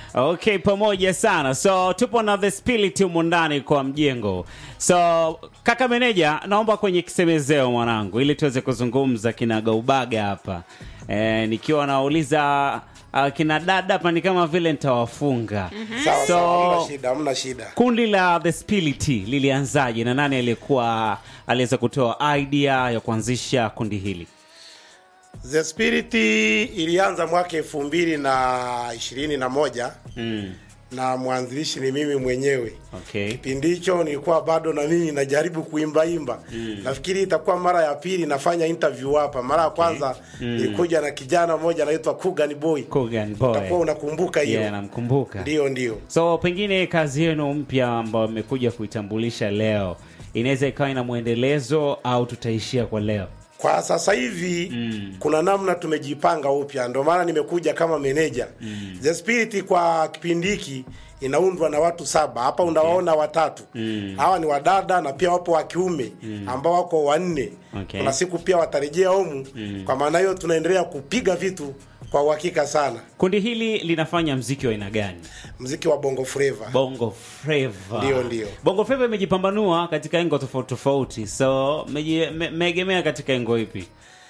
Okay, pamoja sana. So tupo na the spirit humu ndani kwa mjengo. So kaka meneja, naomba kwenye kisemezeo mwanangu, ili tuweze kuzungumza kinagaubaga hapa. E, nikiwa nauliza uh, kina dada hapa ni kama vile nitawafunga. Sawa So- sawa, hamna shida, hamna shida. Kundi la The Spirit lilianzaje na nani aliyekuwa aliweza kutoa idea ya kuanzisha kundi hili? The Spirit ilianza mwaka elfu mbili na ishirini na moja Mm. na mwanzilishi ni mimi mwenyewe. Okay. Kipindi hicho nilikuwa bado na mimi najaribu kuimbaimba mm. Nafikiri itakuwa mara ya pili nafanya interview hapa. Mara ya kwanza nilikuja na kijana mmoja anaitwa Kugan Boy, Kogan Boy. utakuwa unakumbuka hiyo? Yeah, namkumbuka. Ndio, ndio. So pengine kazi yenu mpya ambayo mmekuja kuitambulisha leo inaweza ikawa ina mwendelezo au tutaishia kwa leo? Kwa sasa hivi mm. kuna namna tumejipanga upya, ndio maana nimekuja kama meneja mm. The Spirit kwa kipindi hiki inaundwa na watu saba hapa unawaona watatu mm. hawa ni wadada na pia wapo wa kiume mm. ambao wako wanne Okay. kuna siku pia watarejea humu mm. kwa maana hiyo tunaendelea kupiga vitu kwa uhakika sana Kundi hili linafanya mziki wa aina gani? mziki wa bongo flava Bongo Flava. Ndio, ndio. Bongo Flava imejipambanua katika engo tofauti tofauti, so meji- me- mmeegemea katika engo ipi?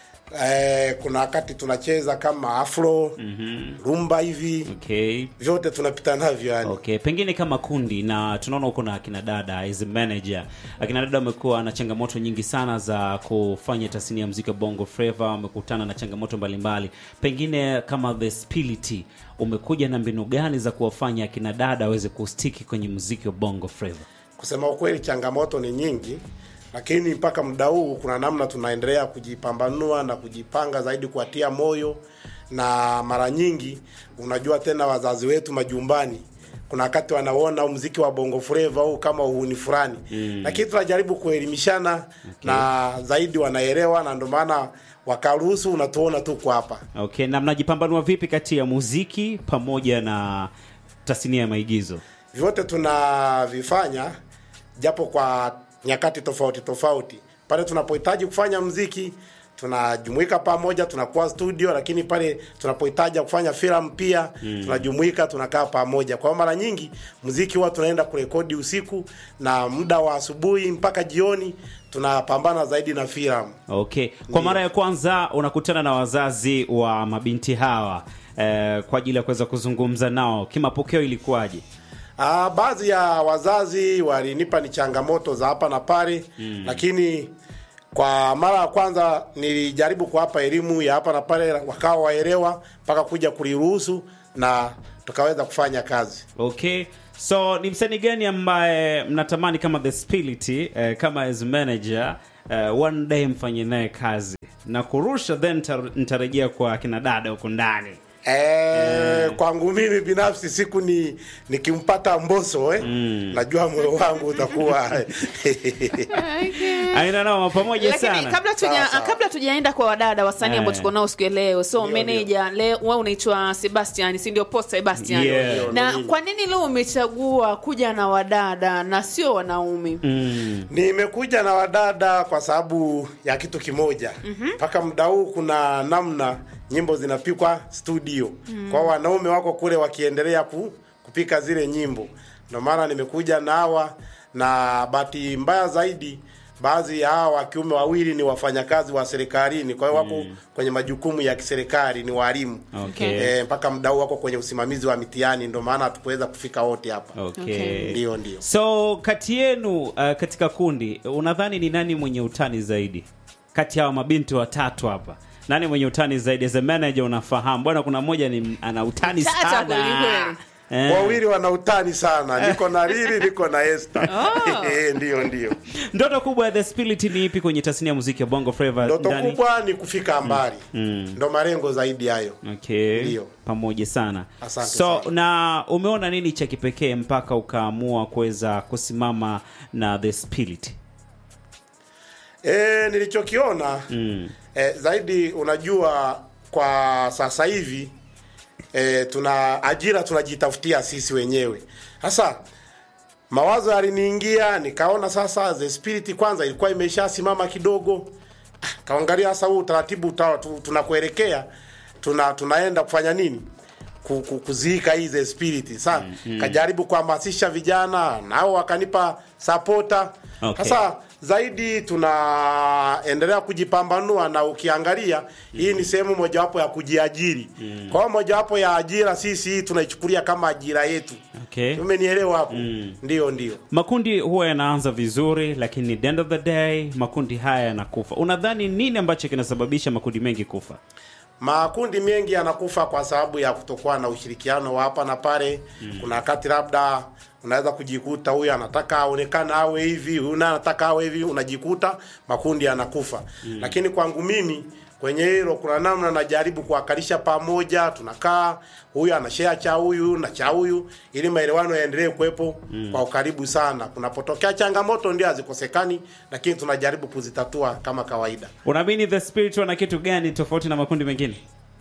eh, kuna wakati tunacheza kama afro mm-hmm. rumba hivi Okay. vyote tunapita navyo yani Okay, pengine kama kundi na tunaona huko na akina dada as a manager. Akina dada wamekuwa na changamoto nyingi sana za kufanya tasnia ya muziki wa Bongo Flava, wamekutana na changamoto mbalimbali. Pengine kama The Spirit umekuja na mbinu gani za kuwafanya akina dada waweze kustiki kwenye muziki wa Bongo Flava? Kusema ukweli, changamoto ni nyingi, lakini mpaka muda huu kuna namna tunaendelea kujipambanua na kujipanga zaidi, kuwatia moyo. Na mara nyingi unajua tena wazazi wetu majumbani, kuna wakati wanaona muziki wa bongo flava au kama uhuni fulani mm. Lakini tunajaribu kuelimishana okay. na zaidi wanaelewa, na ndio maana wakaruhusu, unatuona tuko hapa. Okay, na mnajipambanua vipi kati ya muziki pamoja na tasnia ya maigizo? vyote tunavifanya japo kwa nyakati tofauti tofauti. Pale tunapohitaji kufanya mziki tunajumuika pamoja, tunakuwa studio, lakini pale tunapohitaji kufanya filamu pia mm. tunajumuika, tunakaa pamoja. Kwa hiyo mara nyingi mziki huwa tunaenda kurekodi usiku na muda wa asubuhi mpaka jioni tunapambana zaidi na filamu. Okay, kwa mara ya kwanza unakutana na wazazi wa mabinti hawa eh, kwa ajili ya kuweza kuzungumza nao, kimapokeo ilikuwaje? Ah, baadhi ya wazazi walinipa ni changamoto za hapa na pale mm. lakini kwa mara ya kwanza nilijaribu kuwapa elimu ya hapa na pale, wakawa waelewa mpaka kuja kuliruhusu na tukaweza kufanya kazi. Okay, so ni msanii gani ambaye mnatamani kama The Spirit eh, kama as manager eh, one day mfanye naye kazi na kurusha, then nita- nitarejea kwa kina dada huko ndani. E, kwangu mimi binafsi siku ni nikimpata Mbosso eh, najua moyo wangu utakuwa Aina nao pamoja lakini sana. kabla tuja, Sawa, sawa. kabla tujaenda kwa wadada wasanii Eh. ambao tuko nao siku ya leo so Ndio, meneja leo wewe unaitwa Sebastian si ndio post Sebastian Yeah. Ndio, na ndio. kwa nini leo umechagua kuja na wadada na sio wanaume Mm. Nimekuja na wadada kwa sababu ya kitu kimoja. Mpaka muda huu kuna namna nyimbo zinapikwa studio. Kwa hiyo wanaume wako kule wakiendelea ku, kupika zile nyimbo. Ndio maana nimekuja na hawa na bahati mbaya zaidi baadhi ya hawa wa kiume wawili ni wafanyakazi wa serikalini, kwa hiyo wako kwenye majukumu ya kiserikali, ni walimu. Okay. Eh, mpaka muda huu wako kwenye usimamizi wa mitihani, ndio maana hatukuweza kufika wote hapa. Okay. Okay. Ndio, ndio. So kati yenu uh, katika kundi unadhani ni nani mwenye utani zaidi kati ya hawa mabinti watatu hapa? Nani mwenye utani zaidi? As a manager unafahamu bwana, kuna mmoja ni ana utani Tata sana kweli kweli. Eh. wawili wana utani sana, niko na Lili, niko na Esther. Oh. Eh, ndio ndio. Ndoto kubwa ya The Spirit ni ipi kwenye tasnia ya muziki wa Bongo Flava Ndoto ndani? kubwa ni kufika mbali, ndo malengo zaidi hayo. Okay. Ndio. Pamoja sana. Asante so sana. na umeona nini cha kipekee mpaka ukaamua kuweza kusimama na The Spirit? E, nilichokiona Mm. e, zaidi, unajua kwa sasa hivi e, tuna ajira tunajitafutia sisi wenyewe. Sasa mawazo yaliniingia, nikaona sasa The Spirit kwanza ilikuwa imeshasimama kidogo, Ah, kaangalia sasa huu utaratibu uta- tu- tunakuelekea tuna tunaenda kufanya nini ku- ku- kuziika hizi spirit sa kajaribu kuhamasisha vijana nao wakanipa sapota Okay. sasa zaidi tunaendelea kujipambanua na ukiangalia hii ni sehemu mojawapo ya kujiajiri kwa hiyo mojawapo ya ajira sisi hii tunaichukulia kama ajira yetu Okay. umenielewa hapo ndio ndio Makundi huwa yanaanza vizuri, lakini at the end of the day makundi haya yanakufa. Unadhani nini ambacho kinasababisha makundi mengi kufa? makundi mengi yanakufa kwa sababu ya kutokuwa na ushirikiano wa hapa na pale kuna wakati labda unaweza kujikuta huyu anataka aonekana awe hivi huyu naye anataka awe hivi unajikuta makundi yanakufa lakini kwangu mimi kwenye hilo kuna namna najaribu kuwakalisha pamoja tunakaa huyu anashea cha huyu na cha huyu ili maelewano yaendelee kuwepo kwa ukaribu sana kunapotokea changamoto ndio hazikosekani lakini tunajaribu kuzitatua kama kawaida Unaamini the spirit wana kitu gani tofauti na makundi mengine?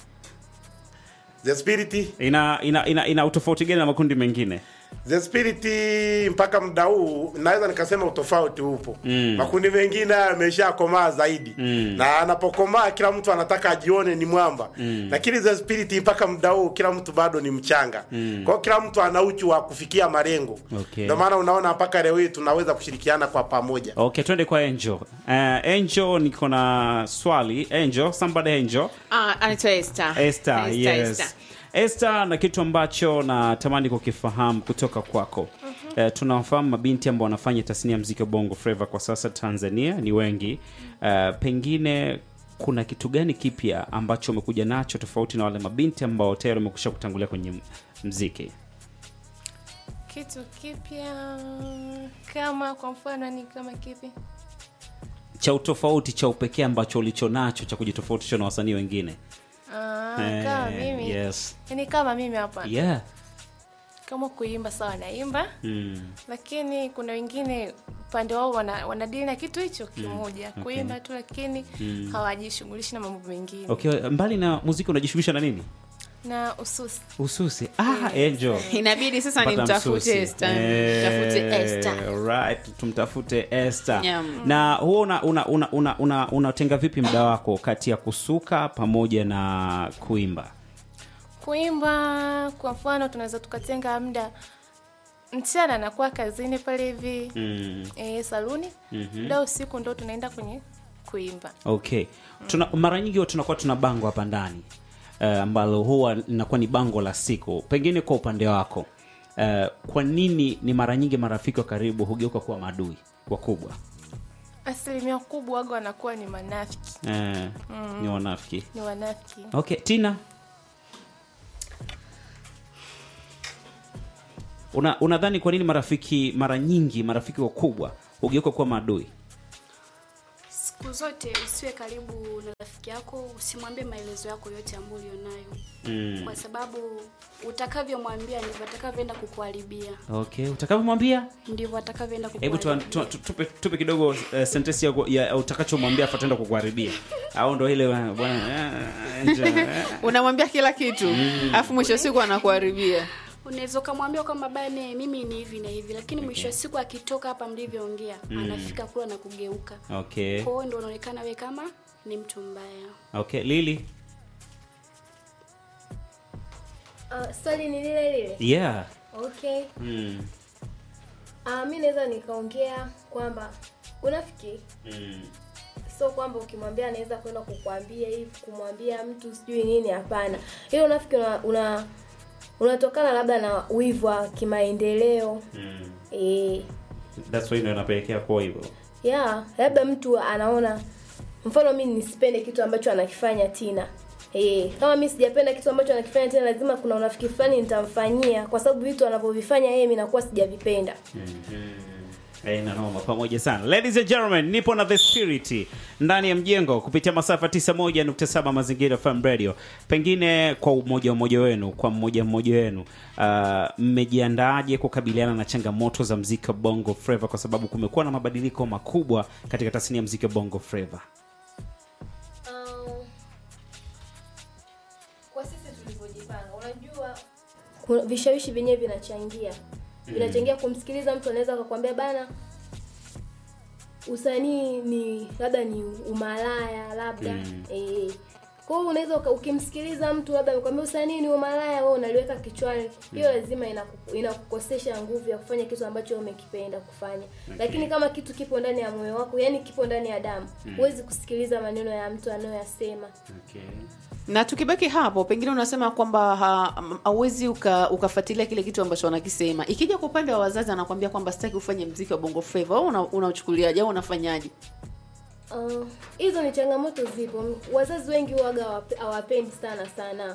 the spirit Ina ina ina, ina utofauti gani na makundi mengine? The Spirit mpaka muda huu naweza nikasema utofauti upo. Mm. Makundi mengine yameshakomaa zaidi. Mm. Na anapokomaa kila mtu anataka ajione ni mwamba. Mm. Lakini The Spirit mpaka muda huu kila mtu bado ni mchanga. Mm. Kwa hiyo kila mtu ana uchu wa kufikia malengo. Okay. Ndio maana unaona mpaka leo hii tunaweza kushirikiana kwa pamoja. Okay, twende kwa Angel. Uh, Angel niko na swali. Angel, somebody Angel. Ah, anaitwa Esther. Esther, yes. Esther, na kitu ambacho natamani kukifahamu kutoka kwako. Eh, tunawafahamu mabinti ambao wanafanya tasnia ya muziki wa Bongo Flava kwa sasa Tanzania ni wengi. Eh, pengine kuna kitu gani kipya ambacho umekuja nacho tofauti na wale mabinti ambao tayari wamekusha kutangulia kwenye m- mziki? kitu kipya kama kwa mfano ni kama kipi Cha utofauti cha upekee ambacho ulicho nacho cha kujitofautisha na wasanii wengine. Ah, Eh, kama mimi Yes. yani kama mimi hapa Yeah. kama kuimba sawa naimba Mm. lakini kuna wengine upande wao wana, wanadili na kitu hicho kimoja okay. kuimba tu lakini hawajishughulishi na mambo mengine Okay, mbali na muziki unajishughulisha na nini? na ususi Ususi. Ah, Angel. Inabidi sasa Pata nimtafute msusi. Esther. Eh, Nimtafute Esther. right, tumtafute Esther. Yeah. Na huo una una una una, una, unatenga vipi muda wako kati ya kusuka pamoja na kuimba? kuimba kwa mfano tunaweza tukatenga muda mchana anakuwa kazini pale hivi Mm. e, saluni muda usiku ndo tunaenda kwenye kuimba Okay. Tuna, mara nyingi huwa tunakuwa tuna bango hapa ndani eh, ambalo huwa linakuwa ni bango la siku. Pengine kwa upande wako eh, kwa nini ni mara nyingi marafiki wa karibu hugeuka kuwa maadui wakubwa? asilimia kubwa waga wanakuwa ni manafiki Eh, Ni wanafiki. ni wanafiki Okay, Tina. Una unadhani kwa nini marafiki mara nyingi marafiki wakubwa hugeuka kuwa maadui? siku zote usiwe karibu na rafiki yako usimwambie maelezo yako yote ambayo ulionayo Mm. kwa sababu utakavyomwambia ndivyo atakavyoenda kukuharibia Okay, utakavyomwambia ndivyo atakavyoenda hebu tu, kukuharibia tu, tu, tupe, tupe kidogo uh, sentensi ya, ya utakachomwambia afa ataenda kukuharibia au ndo ile uh, bwana uh, nje, uh, unamwambia kila kitu alafu mwisho wa siku anakuharibia unaweza ukamwambia kwamba bane mimi ni hivi na hivi lakini mwisho wa siku akitoka hapa mlivyoongea anafika kula na kugeuka okay kwa hiyo ndo unaonekana we kama ni mtu mbaya okay Lili Uh, swali ni lile lile yeah okay mm. uh, mi naweza nikaongea kwamba unafiki Mm. sio kwamba ukimwambia anaweza kwenda kukwambia hivi kumwambia mtu sijui nini hapana hiyo unafiki una, una unatokana labda na wivu wa kimaendeleo Mm. e, that's why ndo inapelekea kuwa hivyo ya labda mtu anaona mfano mi nisipende kitu ambacho anakifanya tina e, kama mi sijapenda kitu ambacho anakifanya tena lazima kuna unafiki fulani nitamfanyia kwa sababu vitu anavyovifanya yeye mi nakuwa sijavipenda Aina noma pamoja sana. Ladies and gentlemen, nipo na The Spirit ndani ya mjengo kupitia masafa 91.7 Mazingira FM Radio. Pengine kwa umoja mmoja wenu, kwa mmoja mmoja wenu, uh, mmejiandaaje kukabiliana na changamoto za mziki wa Bongo Flava kwa sababu kumekuwa na mabadiliko makubwa katika tasnia ya mziki wa Bongo Flava. Um, kwa sisi tulivyojipanga unajua kuna vishawishi vyenyewe vinachangia vinachangia kumsikiliza mtu anaweza akakwambia bana usanii ni labda ni umalaya labda Mm. eh, kwa hiyo unaweza uka- ukimsikiliza mtu labda amekwambia usanii ni umalaya wewe unaliweka kichwani hiyo lazima inaku- inakukosesha nguvu ya kufanya kitu ambacho wewe umekipenda kufanya lakini kama kitu kipo ndani ya moyo wako yani kipo ndani ya damu huwezi kusikiliza maneno ya mtu anayoyasema Okay. na tukibaki hapo pengine unasema kwamba ha- m- hauwezi uka, ukafuatilia kile kitu ambacho wanakisema ikija kwa upande wa wazazi anakwambia kwamba sitaki ufanye mziki wa bongo flava wewe una- unauchukuliaje au unafanyaje Uh, hizo ni changamoto zipo wazazi wengi huwaga hawape- hawapendi sana sana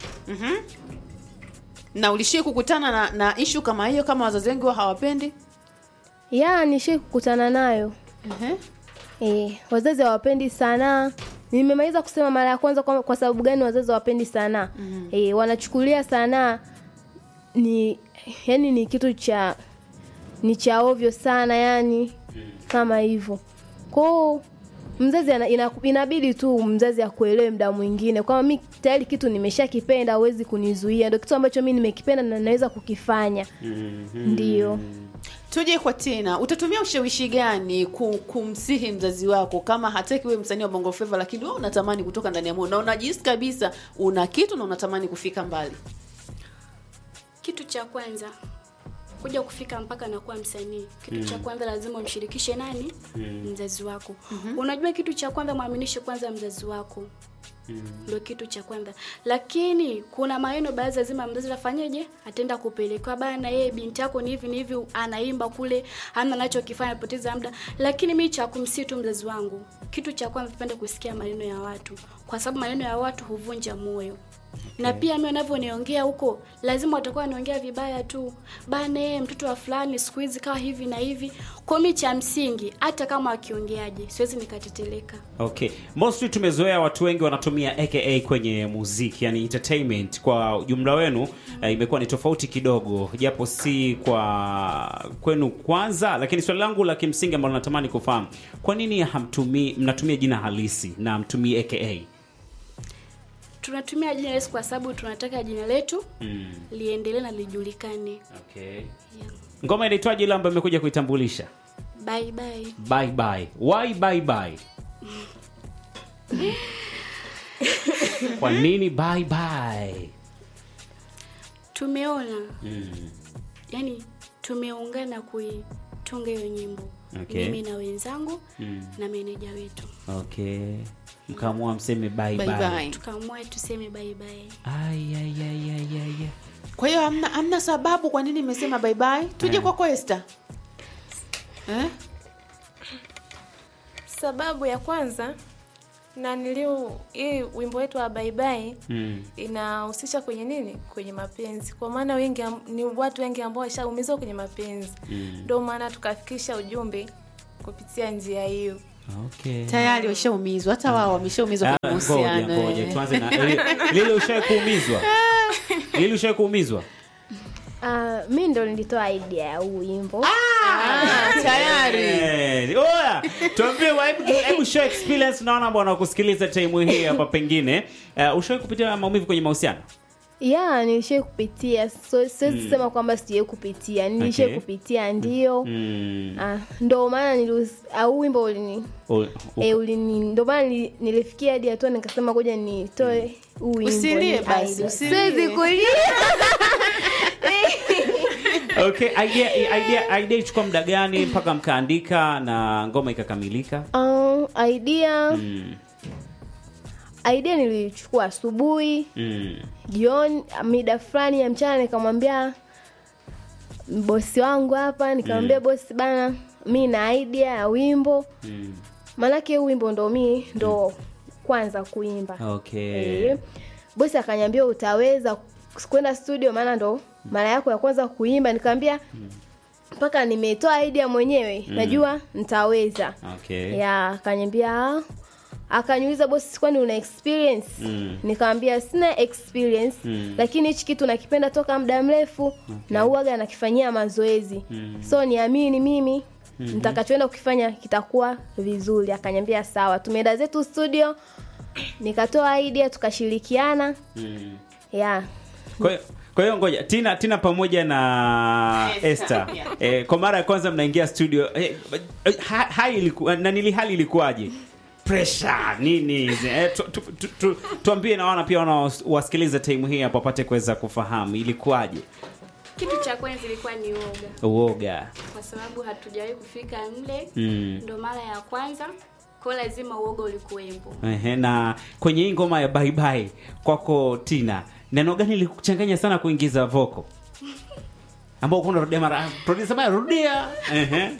na ulishie kukutana na, na ishu kama hiyo kama wazazi wengi wa hawapendi ya nishai kukutana nayo Ehe. E, wazazi hawapendi sanaa. Nimemaliza kusema mara ya kwanza kwa, kwa sababu gani wazazi hawapendi sanaa. mm E, wanachukulia sanaa ni yani ni kitu cha ni cha ovyo sana yani kama hivyo. Kwao mzazi ana, ina, inabidi tu mzazi akuelewe muda mwingine kwamba mi tayari kitu nimeshakipenda, hawezi kunizuia. Ndio kitu ambacho mi nimekipenda na naweza kukifanya. Ndio. tuje kwa tena utatumia ushawishi gani ku- kumsihi mzazi wako kama hataki wewe msanii wa bongo flava lakini wewe unatamani kutoka ndani ya moyo na unajihisi kabisa una kitu na unatamani kufika mbali kitu cha kwanza kuja kufika mpaka na kuwa msanii kitu cha kwanza lazima umshirikishe nani mzazi wako unajua kitu cha kwanza mwaminishe kwanza mzazi wako ndio kitu cha kwanza lakini kuna maneno baadhi lazima mzazi afanyeje ataenda kupelekewa bana yeye binti yako ni hivi ni hivi anaimba kule hana anachokifanya anapoteza muda lakini mi cha kumsii tu mzazi wangu kitu cha kwanza tupende kusikia maneno ya watu kwa sababu maneno ya watu huvunja moyo na pia mimi wanavyoniongea huko lazima watakuwa wanaongea vibaya tu bana yeye mtoto wa fulani siku hizi kawa hivi na hivi kwa mi cha msingi hata kama akiongeaje siwezi nikateteleka Okay. Mostly tumezoea watu wengi wanatumia aka kwenye muziki, yani entertainment kwa ujumla wenu eh, imekuwa ni tofauti kidogo, japo si kwa kwenu kwanza, lakini swali langu la kimsingi ambalo natamani kufahamu, kwa nini hamtumii mnatumia jina halisi na hamtumii aka? tunatumia jina Yesu kwa sababu tunataka jina letu Mm. liendelee na lijulikane Okay. yeah. Ngoma inaitwaje ile ambayo imekuja kuitambulisha? bye bye Bye bye. Why bye bye? Kwa nini bye bye? tumeona Mm. yani tumeungana kuitunga hiyo nyimbo Okay. mimi na wenzangu Mm. na meneja wetu Okay. Mkaamua mseme bye bye. Bye bye. tukaamua tuseme bye bye Ai ai ai ai ai. ai. kwa hiyo hamna, hamna sababu kwa nini imesema bye bye tuje Eh. kwako Esther eh? sababu ya kwanza na niliu hii wimbo wetu wa baibai Mm. inahusisha kwenye nini kwenye mapenzi kwa maana wengi am- ni watu wengi ambao washaumizwa kwenye mapenzi Mm. ndio maana tukafikisha ujumbe kupitia njia hiyo Okay. tayari washaumizwa hata wao wameshaumizwa Ah, kwenye Ngoja mahusiano ngoja eh. tuanze na Lili- Lili ushawahi kuumizwa? Lili ushawahi kuumizwa? Uh, mi ndo nilitoa idea ya huu wimbo Ah, tayari Eh, Oya, tuambie wa- hebu hebu show experience naona ambao wanakusikiliza time hii hapa pengine. Uh, ushawahi kupitia maumivu kwenye mahusiano? ya nilishai kupitia so, siwezi sema kwamba sijai kupitia nilishai Okay. kupitia ndio Mm. ah, ndo maana nilius- au wimbo ulini U- u- e, ulini ndo maana nili- nilifikia hadi hatua nikasema ngoja nitoe huu wimbo Usilie ni basi, idea. usilie. siwezi kulia Okay, idea idea idea ichukua muda gani mpaka mkaandika na ngoma ikakamilika? um, idea Mm. idea nilichukua asubuhi Mm. jioni mida fulani ya mchana nikamwambia bosi wangu hapa nikamwambia bosi bana mi na idea ya wimbo Mm. maanake huu wimbo ndo mi ndo kwanza kuimba Okay. Eh, bosi akanyambia utaweza kwenda studio maana ndo mara yako ya kwanza kuimba nikamwambia mpaka nimetoa idea mwenyewe najua nitaweza Okay. ya akanyambia "Ah." akaniuliza bosi kwani una experience Mm. nikamwambia sina experience Mm. lakini hichi kitu nakipenda toka muda mrefu na uwaga nakifanyia mazoezi Mm. so niamini mimi nitakachoenda kukifanya kitakuwa vizuri akanyambia sawa tumeenda zetu studio nikatoa idea tukashirikiana Mm. ya Kwa hiyo- kwa hiyo ngoja Tina Tina pamoja na Esther, Esther yeah. eh, kwa mara ya kwanza mnaingia studio eh, ha, hai ilikuwa na nili hali ilikuwaje? pressure nini hizi eh, tu, tu, tu, tu, tuambie na wana pia wanawasikiliza time hii hapo wapate kuweza kufahamu ilikuwaje Kitu cha kwanza ilikuwa ni uoga, uoga kwa sababu hatujawahi kufika mle, mm. ndo mara ya kwanza, kwa hiyo lazima uoga ulikuwepo. Ehe, na kwenye hii ngoma ya bye bye kwako Tina, neno gani likuchanganya sana kuingiza voko ambao kuna rudia mara producer baya rudia ehe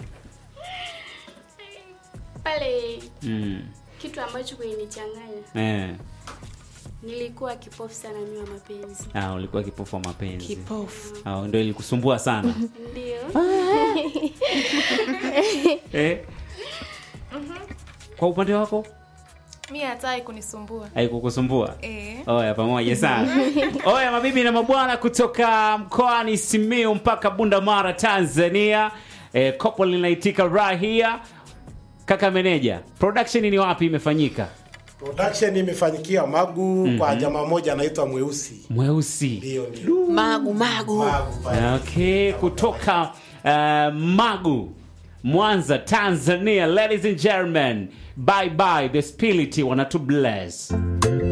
Pale mm. kitu ambacho kilinichanganya, eh nilikuwa kipofu sana mimi wa mapenzi. ah ulikuwa kipofu wa mapenzi kipofu ah ndio ilikusumbua sana Ndio eh kwa upande wako mi hatai kunisumbua haikukusumbua eh. Oya, pamoja sana. Oya, mabibi na mabwana kutoka mkoani Simiyu mpaka Bunda Mara, Tanzania. E, kopo linaitika rahia. Kaka meneja, production ni wapi imefanyika? Production imefanyikia Magu kwa jamaa moja anaitwa Mweusi. Mweusi. Ndio ndio. magu magu Magu pale. Okay, kutoka uh, Magu, Mwanza, Tanzania. Ladies and gentlemen, bye bye the spirit wanatu bless.